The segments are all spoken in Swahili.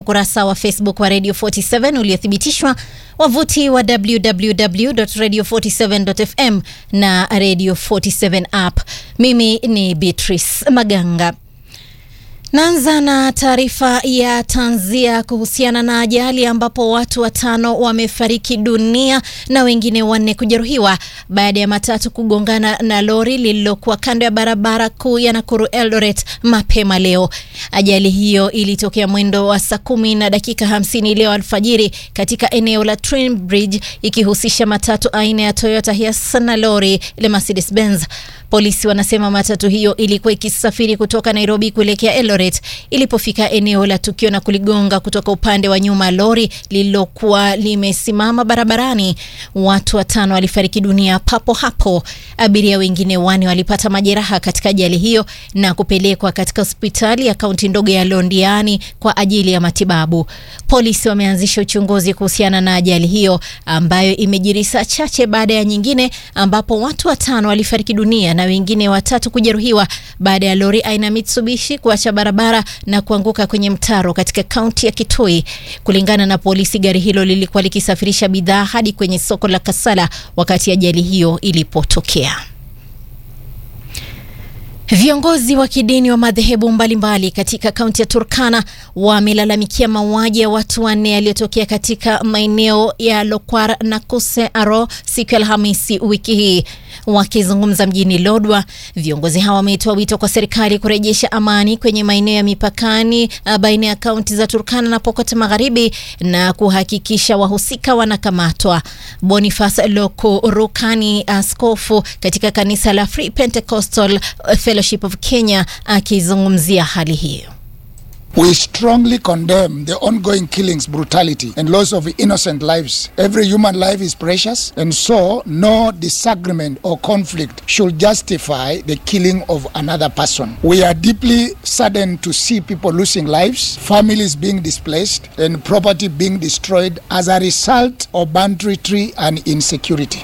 ukurasa wa Facebook wa Radio 47 uliothibitishwa, wavuti wa www.radio47.fm na Radio 47 app. Mimi ni Beatrice Maganga. Naanza na taarifa ya tanzia kuhusiana na ajali ambapo watu watano wamefariki dunia na wengine wanne kujeruhiwa baada ya matatu kugongana na lori lililokuwa kando ya barabara kuu ya Nakuru Eldoret mapema leo. Ajali hiyo ilitokea mwendo wa saa kumi na dakika hamsini leo alfajiri katika eneo la Twin Bridge ikihusisha matatu aina ya Toyota Hiace na lori la Mercedes Benz. Polisi wanasema matatu hiyo ilikuwa ikisafiri kutoka Nairobi kuelekea Eldoret ilipofika eneo la tukio na kuligonga kutoka upande wa nyuma lori lililokuwa limesimama barabarani. Watu watano walifariki dunia papo hapo. Abiria wengine wane walipata majeraha katika ajali hiyo na kupelekwa katika hospitali ya kaunti ndogo ya Londiani kwa ajili ya matibabu. Polisi wameanzisha uchunguzi kuhusiana na ajali hiyo ambayo imejiri saa chache baada ya nyingine ambapo watu watano walifariki dunia na wengine watatu kujeruhiwa baada ya lori aina Mitsubishi kuacha barabara na kuanguka kwenye mtaro katika kaunti ya Kitui. Kulingana na polisi, gari hilo lilikuwa likisafirisha bidhaa hadi kwenye soko la Kasala wakati ajali hiyo ilipotokea. Viongozi wa kidini wa madhehebu mbalimbali katika kaunti ya Turkana wamelalamikia mauaji ya watu wanne yaliyotokea katika maeneo ya Lokwar na Kuse Aro siku ya Alhamisi wiki hii. Wakizungumza mjini Lodwa, viongozi hawa wametoa wito kwa serikali kurejesha amani kwenye maeneo ya mipakani baina ya kaunti za Turkana na Pokot Magharibi na kuhakikisha wahusika wanakamatwa. Boniface Loko Rukani, askofu katika kanisa la Free Pentecostal Fellowship of Kenya, akizungumzia hali hiyo. We strongly condemn the ongoing killings, brutality, and loss of innocent lives. Every human life is precious, and so no disagreement or conflict should justify the killing of another person. We are deeply saddened to see people losing lives, families being displaced, and property being destroyed as a result of banditry and insecurity.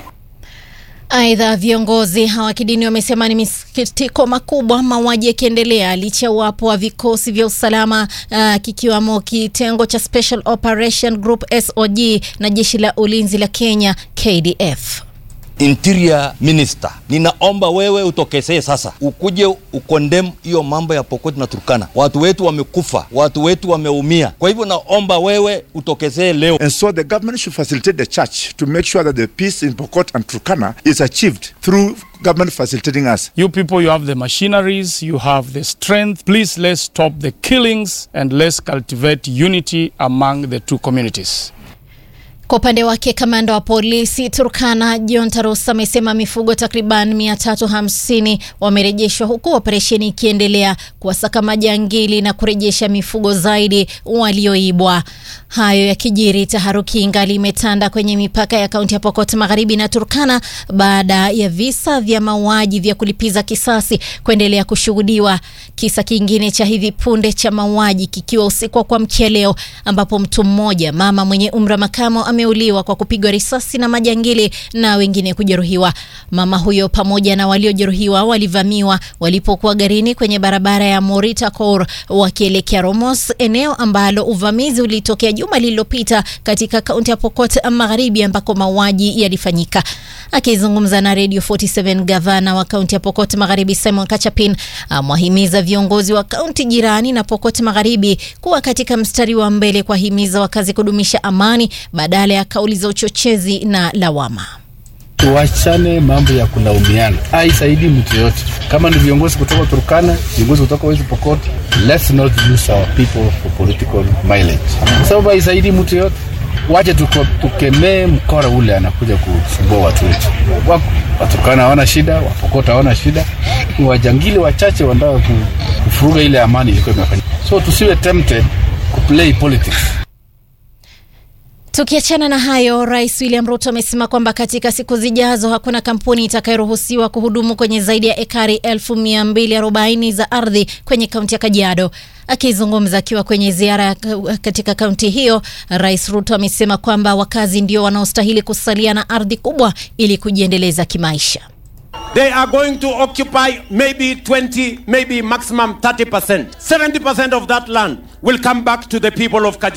Aidha, viongozi hawa kidini wamesema ni misikitiko makubwa mauaji yakiendelea licha ya uwapo wa vikosi vya usalama uh, kikiwamo kitengo cha Special Operation Group SOG na jeshi la ulinzi la Kenya KDF. Interior Minister, ninaomba wewe utokezee sasa, ukuje ukondem hiyo mambo ya Pokot na Turkana. Watu wetu wamekufa, watu wetu wameumia. Kwa hivyo naomba wewe utokezee leo. And so the government should facilitate the church to make sure that the peace in Pokot and Turkana is achieved through government facilitating us. You people, you have the machineries, you have the strength. Please let's stop the killings and let's cultivate unity among the two communities. Kwa upande wake kamanda wa polisi Turkana John Tarusa amesema mifugo takriban 350 wamerejeshwa huku operesheni ikiendelea kuwasaka majangili na kurejesha mifugo zaidi walioibwa. Hayo yakijiri, taharuki ingali imetanda kwenye mipaka ya kaunti ya Pokot Magharibi na Turkana baada ya visa vya mauaji vya kulipiza kisasi kuendelea kushuhudiwa. Kisa kingine cha hivi punde cha mauaji kikiwa usiku wa kuamkia leo, ambapo mtu mmoja mama mwenye umri wa makamo ameuliwa kwa kupigwa risasi na majangili na wengine kujeruhiwa. Mama huyo pamoja na waliojeruhiwa walivamiwa walipokuwa garini kwenye barabara ya Morita Kor wakielekea Romos, eneo ambalo uvamizi ulitokea juma lililopita katika kaunti ya Pokot Magharibi ambako mauaji yalifanyika. Akizungumza na Radio 47, gavana wa kaunti ya Pokot Magharibi Simon Kachapin amewahimiza viongozi wa kaunti jirani na Pokot Magharibi kuwa katika mstari wa mbele kuwahimiza wakazi kudumisha amani badala ya kauli za uchochezi na lawama. Tuachane mambo ya kulaumiana, haisaidii mtu yoyote. Kama ni viongozi kutoka Turkana, viongozi kutoka West Pokot, let's not use our people for political mileage, kwa sababu haisaidii mtu yoyote. Wache tukemee mkora ule anakuja kusumbua watu wetu. Waturkana hawana shida, Wapokot hawana shida, ni wajangili wachache wanataka kufuruga ile amani ilikuwa imefanyika. So tusiwe tempted kuplay politics. Tukiachana na hayo, Rais William Ruto amesema kwamba katika siku zijazo hakuna kampuni itakayoruhusiwa kuhudumu kwenye zaidi ya ekari 1240 za ardhi kwenye kaunti ya Kajiado. Akizungumza akiwa kwenye ziara katika kaunti hiyo, Rais Ruto amesema kwamba wakazi ndio wanaostahili kusalia na ardhi kubwa ili kujiendeleza kimaisha. They are going to occupy maybe 20, maybe maximum 30%. 70% of that land will come back to the people of Kajiado.